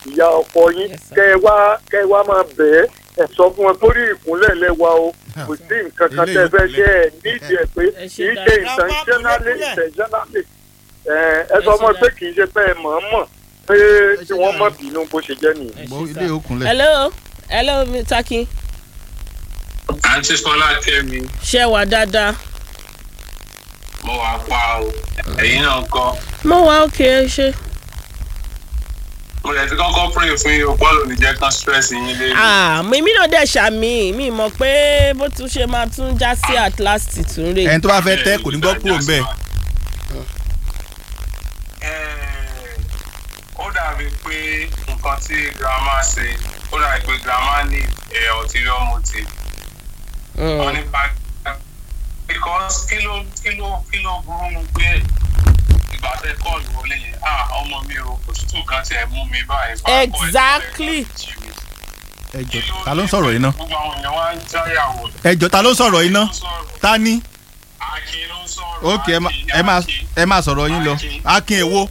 ìyá ọkọ yín Yes, sir. kẹ ẹ wá kẹ ẹ wá máa bẹ̀ ẹ́ ẹ sọ fún wọn torí ìkúnlẹ̀ lẹ́wà o kò sí nǹkan kan tẹ́ fẹ́ ṣe ẹ nídìí ẹ pé Ẹ ṣe kì í ṣe dáadáa. intentionally Grandma, intentionally ẹ ẹ sọ Ẹ ṣe mọ́ pé dáadáa. kì í ṣe pé ẹ mọ̀ ọ́n mọ̀ pé ṣe kí wọ́n mọ̀ dáadáa. bínú bó ṣe jẹ́ nìyẹn. Ẹ gbọ́ ṣe ilé sá. òkunlẹ̀. hello hello mr akin àǹtí fọlá kẹ́mi ṣé wà dáadáa mo wà pa o ẹ̀yin náà kọ́ mo wà òkè ẹ ṣe. mo lè ti kọ́kọ́ pray fún yín o bọ́ọ̀lù ní jẹ́ kán stress yín lé Ah, mi mi náà dẹ̀ ṣàmì mi mọ̀ pé bó tún ṣe máa tún já sí at last tún rè. ẹni tó bá fẹ́ tẹ́ kò ní gbọ́ kúrò ń bẹ̀. ó dàbí pé nǹkan tí grandma ṣe ó dàbí pé grandma ní ẹ̀ ulterior motive wọ́n ní bá because kí ló kí ló kí ló burú mu pé ìgbà tẹ kọ́ọ̀lù wọlé yẹn ah ọmọ mi o òtútù kan tiẹ̀ mú mi báyìí. Fà á kọ́ ẹ̀ Exactly. ẹ jọ ta ló ń sọ̀rọ̀ yìí ná. gbogbo àwọn èèyàn wá ń jáyàwó. ẹ jọ ta ló ń sọ̀rọ̀ yìí ná. ta ni. Akin ló ń sọ̀rọ̀. ok ẹ má- Akin, ẹ máa Akin. ẹ máa sọ̀rọ̀ yín lọ. akin èwo.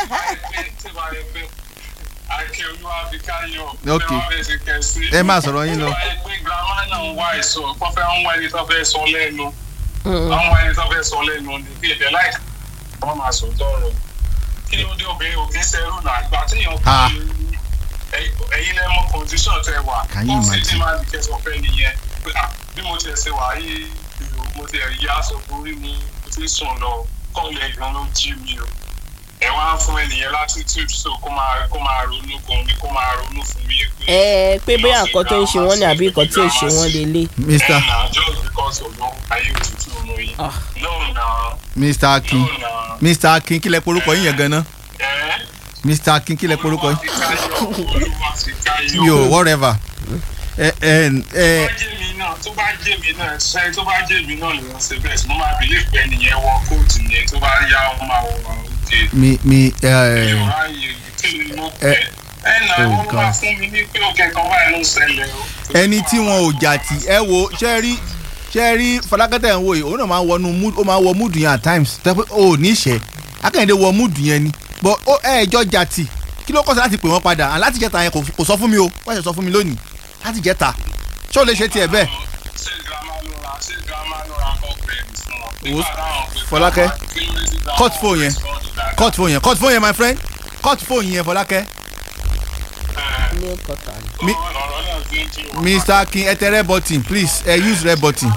Akin olúwa fi káyọ̀. Ok. Ẹ máa sọ̀rọ̀ yín lọ. Ó wáyé pé girama náà ń wá èso kó fẹ́ ń wá ẹni tó fẹ́ sọ lẹ́nu. Wọ́n ń wá ẹni tó fẹ́ sọ lẹ́nu ní bí ẹ̀bẹ̀ láì wọ́n máa sọ tọrọ. Kí ló dé obìnrin òkè sẹ́rù náà? Ìgbà tí èèyàn Ah. kọ́ ẹ̀yin lẹ́mọ condition tẹ wà. Can you Ó sì imagine? ti máa di kẹsàn-án fẹ́ nìyẹn. Pé, ah, Bí mo tiẹ̀ ṣe wà yìí, mo ti ẹ̀ yá aṣọ borí mi, mo ti sùn lọ, kọ́ọ̀lù ẹ̀gbọ́n ló jí mi o ẹ wá fún ẹnìyẹn latitude so kó máa kó máa ronú kan mi kó máa ronú fún mi pé. ẹ pé bóyá nǹkan tó ń ṣe wọ́n ni àbí nǹkan tí ò ṣe wọ́n lélẹ̀. mr ẹ na just because of no ayé òtútù ọmọ yìí. Ah. no na mr akin no na. mr akin kílẹ̀ porúkọ yín yẹn gan-an. ẹ mr akin kílẹ̀ porúkọ yín. olúwa ti káyọ̀. mi ò whatever. ẹ ẹ ẹ tó bá jẹ́ mi náà tó bá jẹ́ mi náà ṣe tó bá jẹ́ mi náà lè wọ́n ṣe bẹ́ẹ̀ sí mo máa believe pé ẹnìyẹn wọ kóòtù yẹn tó bá yá ọ máa wọ àwọn òkè. mi mi ẹ ìrora yìí kí ni mo pẹ́. ẹ nà oh wọ́n God. máa fún mi ní pé òkè kan báyìí ló ń ṣẹlẹ̀ o. ẹni tí wọn ò jà tì ẹ wo ṣe rí ṣe rí fọlákẹ́tẹ̀ ń wò yìí òun náà máa ń wọnú mood ó máa ń wọ mood yẹn at times tẹ́ pé o ò ní ṣẹ́ akẹ́yìndé wọ mood yẹn ni but ó ẹ ẹjọ́ jà tì kí ló kọ́sẹ̀ láti pè wọ́n padà and láti jẹ́ta yẹn kò kò sọ fún mi o wọ́n ṣe sọ fún mi lónìí láti jẹ́ta ṣé o lè ṣe tiẹ̀ bẹ́ẹ̀ ṣé girama ló ra ṣé girama ló ra upgrade fún wọn. Wo- Nígbà táwọn pè Fọlákẹ́, fún wọn, kí ló dé tí girama cut phone yẹn. respond dáadáa? cut phone yẹn cut phone yẹn my friend cut phone yẹn fọlákẹ́ Ẹ, ní kọta ni. Mi- ọ̀rọ̀ náà ti ń jí wọn. mr akin ẹ tẹ red button please ẹ use red button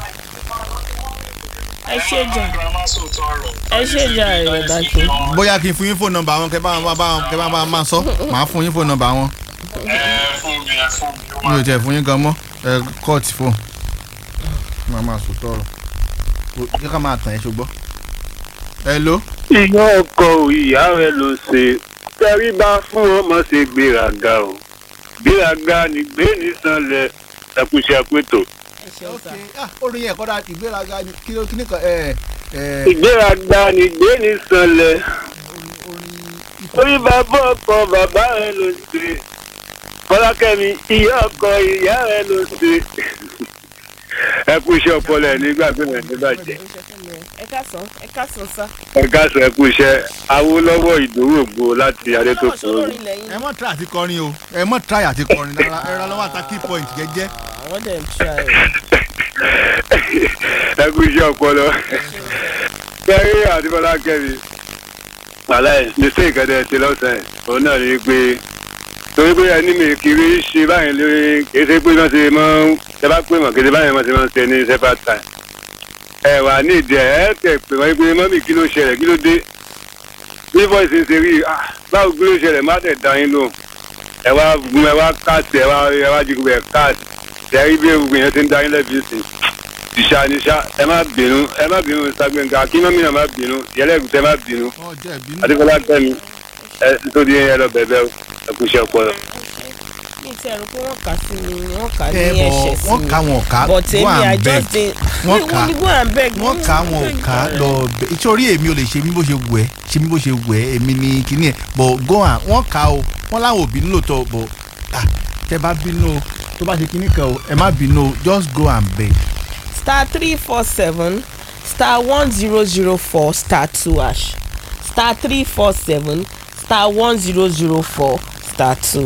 ẹ ṣe jà girama sòótọ́ ọ̀rọ̀. ẹ ṣe jà ẹ̀rọ dákẹ́. bóyá kí n fún yín phone number wọn kẹ bá wọn bá wọn kẹ bá wọn máa sọ màá fún yín phone number wọn ẹ fún mi ẹ fún mi. ó mi ò máa- tẹ̀ fún yín gan mọ́ ẹ cut phone màá máa sọ tọrọ kí ká máa tàn ẹ́ ṣùgbọ́n. hello. ìyá ọkọ ìyá rẹ ló ṣe tẹríba fún ọmọ ṣe gbéraga o gbéraga ní gbé nísànlẹ ẹkúṣẹ pẹtọ. ẹ ṣeun sá. ah orin yẹn kọ́dà ìgbéraga ni kí ló kí ni kan ẹ ẹ ìgbéraga ní gbé nísànlẹ orí bàbá ọkọ bàbá rẹ ló ṣe fọlákẹ́mi ìyá ọkọ ìyá rẹ ló ṣe ẹkúṣẹ ọpọlọ ẹ nígbàgbé rẹ níbàjẹ́ ẹ káàsán ẹ káàsán sá. ẹ káàsán ẹkúṣẹ awólọ́wọ́ ìdòwògbò láti náà adétòkun. sọlórí lẹ́yìn. ẹ mọ̀ try àti kọrin o ẹ mọ̀ try àti kọrin rárá ẹ rárá lọ́wọ́ àtà key point jẹ́jẹ́. àwọn dẹ̀ ń try. ẹ kú iṣẹ́ ọpọlọ kẹrí àti fọlákẹ́mi aláì nísìnyí ìkẹdẹ ti lọ́sàn-án òun náà ní pé torí pé ẹni mi kiri ṣe báyìí lórí kéde pé wọ́n ṣe mọ́ ẹ bá pè mọ́ kéde báyìí wọ́n ṣe mọ́ ṣe ní separate time ẹ wà ní ìdí ẹ ẹ tẹ pé wọ́n pé mọ́mì kí ló ṣẹlẹ̀ kí ló dé bí voice ń ṣe rí ah báwo kí ló ṣẹlẹ̀ má tẹ̀ dá yín lóhùn ẹ wá gun ẹ wá káàtì ẹ wá ẹ wá jí gbogbo ẹ káàtì ẹ rí bí ewu yẹn ti ń dá yín lẹ́bi sí ìṣá níṣá ẹ má bínú ẹ má bínú sagbẹ̀ǹkà kí mọ́mí náà má bínú yẹlẹ́gùn tẹ má bínú ọ jẹ́ ìbínú. adékọlá tẹ̀mí ẹ nítorí ẹ lọ bẹ̀bẹ̀ ẹ kú iṣẹ́ ọpọlọ. mi ti ẹ̀rù pé wọ́n kà sí mi wọ́n kà ní ẹ ẹ̀ṣẹ̀ bọ̀ sí wọ́n mi. ká wọn ká but go èmi i and beg just dey Wọ́n wọ́n kà. ní go and beg. wọ́n ká wọn ò ká lọ bẹ ìtòrí èmi ò lè ṣe mí bó ṣe wù ẹ́ ṣe mí bó ṣe wù ẹ́ èmi ni kíní ẹ̀ bọ̀ go and wọ́n ká o wọ́n láwọn ò bínú lóòótọ́ bọ̀ ah tẹ bá bínú o tó bá ṣe kíní kan o ẹ má bínú o just go and beg. star three four seven star one zero zero four star two hash star three four seven star one zero zero four star two